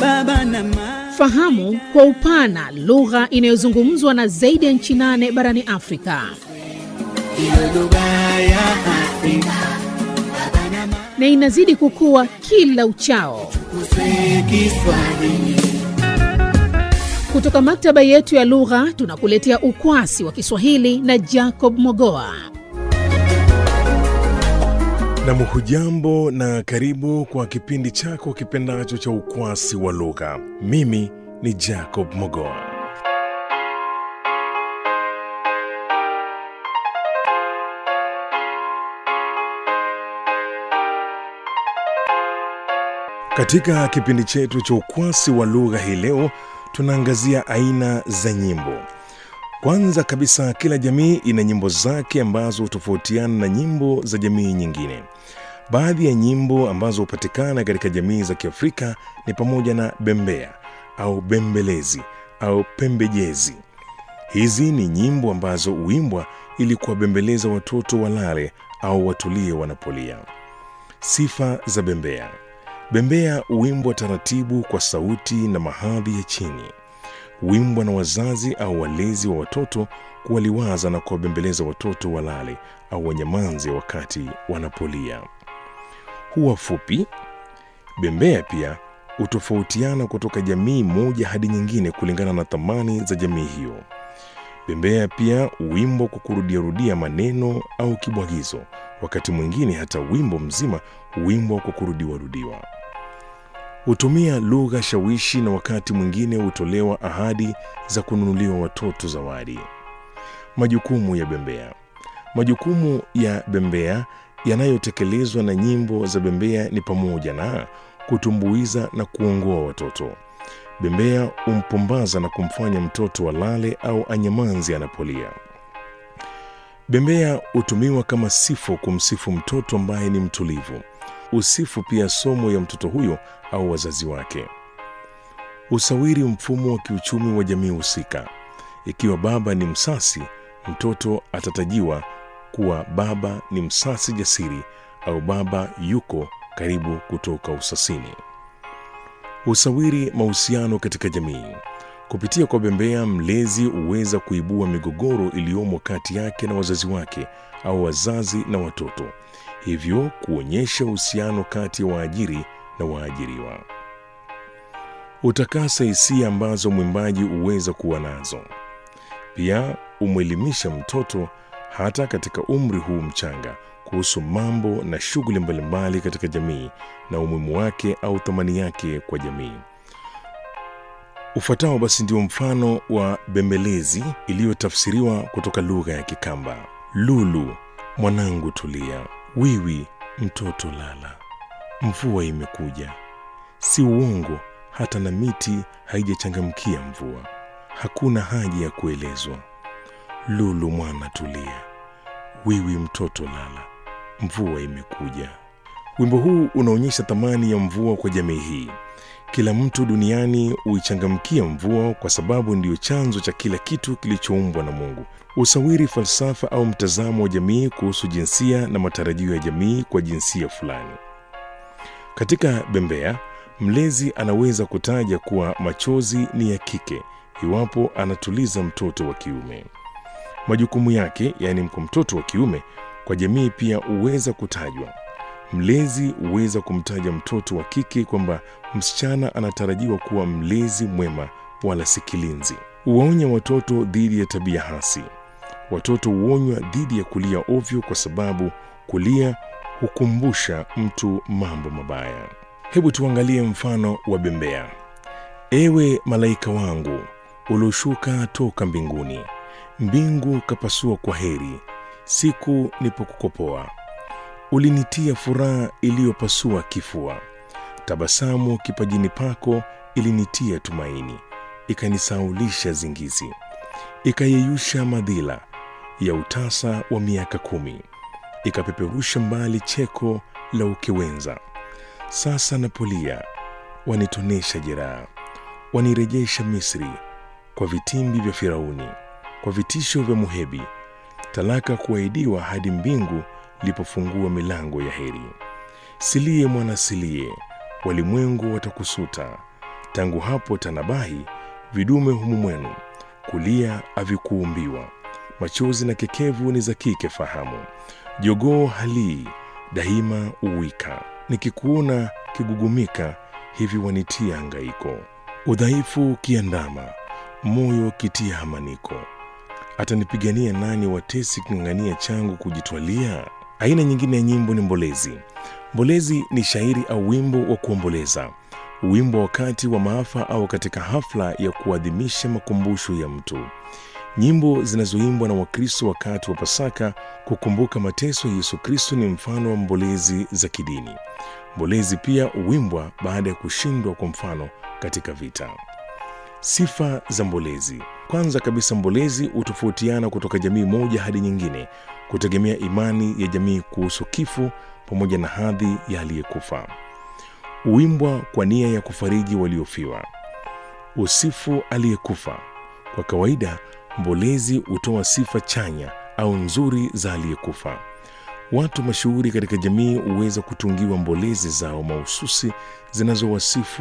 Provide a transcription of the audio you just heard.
baba na mama. Fahamu kwa upana lugha inayozungumzwa na zaidi ya nchi nane barani Afrika Iwe lugha ya Afrika na inazidi kukua kila uchao. kuswe Kiswahili. Kutoka maktaba yetu ya lugha tunakuletea ukwasi wa Kiswahili na Jacob Mogoa. Nam, hujambo na karibu kwa kipindi chako kipendacho cha ukwasi wa lugha. Mimi ni Jacob Mogoa. Katika kipindi chetu cha ukwasi wa lugha hii leo tunaangazia aina za nyimbo. Kwanza kabisa, kila jamii ina nyimbo zake ambazo hutofautiana na nyimbo za jamii nyingine. Baadhi ya nyimbo ambazo hupatikana katika jamii za Kiafrika ni pamoja na bembea au bembelezi au pembejezi. Hizi ni nyimbo ambazo huimbwa ili kuwabembeleza watoto walale au watulie wanapolia. Sifa za bembea. Bembea huimbwa taratibu kwa sauti na mahadhi ya chini. Huimbwa na wazazi au walezi wa watoto kuwaliwaza na kuwabembeleza watoto walale au wanyamanze wakati wanapolia. Huwa fupi. Bembea pia hutofautiana kutoka jamii moja hadi nyingine kulingana na thamani za jamii hiyo. Bembea pia huimbwa kwa kurudiarudia maneno au kibwagizo. Wakati mwingine hata wimbo mzima huimbwa kwa kurudiwarudiwa. Hutumia lugha shawishi na wakati mwingine hutolewa ahadi za kununuliwa watoto zawadi. Majukumu ya bembea. Majukumu ya bembea yanayotekelezwa na nyimbo za bembea ni pamoja na kutumbuiza na kuongoa watoto. Bembea humpumbaza na kumfanya mtoto alale au anyamanzi anapolia. Bembea hutumiwa kama sifo kumsifu mtoto ambaye ni mtulivu. Usifu pia somo ya mtoto huyo au wazazi wake. Usawiri mfumo wa kiuchumi wa jamii husika. Ikiwa baba ni msasi, mtoto atatajiwa kuwa baba ni msasi jasiri au baba yuko karibu kutoka usasini. Usawiri mahusiano katika jamii. Kupitia kwa bembea, mlezi huweza kuibua migogoro iliyomo kati yake na wazazi wake au wazazi na watoto, hivyo kuonyesha uhusiano kati ya waajiri na waajiriwa. Utakasa hisia ambazo mwimbaji huweza kuwa nazo. Pia umwelimisha mtoto hata katika umri huu mchanga kuhusu mambo na shughuli mbalimbali katika jamii na umuhimu wake au thamani yake kwa jamii. Ufuatao basi ndio mfano wa bembelezi iliyotafsiriwa kutoka lugha ya Kikamba. Lulu, mwanangu tulia, wiwi, mtoto lala, mvua imekuja. Si uongo, hata na miti haijachangamkia mvua. Hakuna haja ya kuelezwa. Lulu mwana tulia, wiwi mtoto lala, mvua imekuja. Wimbo huu unaonyesha thamani ya mvua kwa jamii hii. Kila mtu duniani huichangamkia mvua kwa sababu ndiyo chanzo cha kila kitu kilichoumbwa na Mungu. Usawiri falsafa au mtazamo wa jamii kuhusu jinsia na matarajio ya jamii kwa jinsia fulani. Katika bembea, mlezi anaweza kutaja kuwa machozi ni ya kike iwapo anatuliza mtoto wa kiume. Majukumu yake, yaani kwa mtoto wa kiume, kwa jamii pia huweza kutajwa. Mlezi huweza kumtaja mtoto wa kike kwamba msichana anatarajiwa kuwa mlezi mwema wala si kilinzi. Huwaonya watoto dhidi ya tabia hasi. Watoto huonywa dhidi ya kulia ovyo kwa sababu kulia hukumbusha mtu mambo mabaya. Hebu tuangalie mfano wa bembea. Ewe malaika wangu ulioshuka toka mbinguni, mbingu kapasua kwa heri, siku nipokukopoa ulinitia furaha iliyopasua kifua. Tabasamu kipajini pako ilinitia tumaini, ikanisaulisha zingizi, ikayeyusha madhila ya utasa wa miaka kumi, ikapeperusha mbali cheko la ukewenza. Sasa napolia, wanitonesha jeraha, wanirejesha Misri kwa vitimbi vya Firauni, kwa vitisho vya Muhebi, talaka kuahidiwa hadi mbingu lipofungua milango ya heri. Silie mwana silie, walimwengu watakusuta, tangu hapo tanabahi vidume humu mwenu kulia havikuumbiwa machozi na kekevu ni za kike fahamu jogoo halii daima uwika nikikuona kigugumika hivi wanitia hangaiko udhaifu kiandama moyo kitia hamaniko atanipigania nani watesi king'ang'ania changu kujitwalia aina nyingine ya nyimbo ni mbolezi mbolezi ni shairi au wimbo wa kuomboleza wimbo wakati wa maafa au katika hafla ya kuadhimisha makumbusho ya mtu nyimbo zinazoimbwa na wakristo wakati wa pasaka kukumbuka mateso ya yesu kristo ni mfano wa mbolezi za kidini mbolezi pia huimbwa baada ya kushindwa kwa mfano katika vita sifa za mbolezi kwanza kabisa mbolezi hutofautiana kutoka jamii moja hadi nyingine kutegemea imani ya jamii kuhusu kifo pamoja na hadhi ya aliyekufa huimbwa kwa nia ya kufariji waliofiwa usifu aliyekufa kwa kawaida mbolezi hutoa sifa chanya au nzuri za aliyekufa watu mashuhuri katika jamii huweza kutungiwa mbolezi zao mahususi zinazowasifu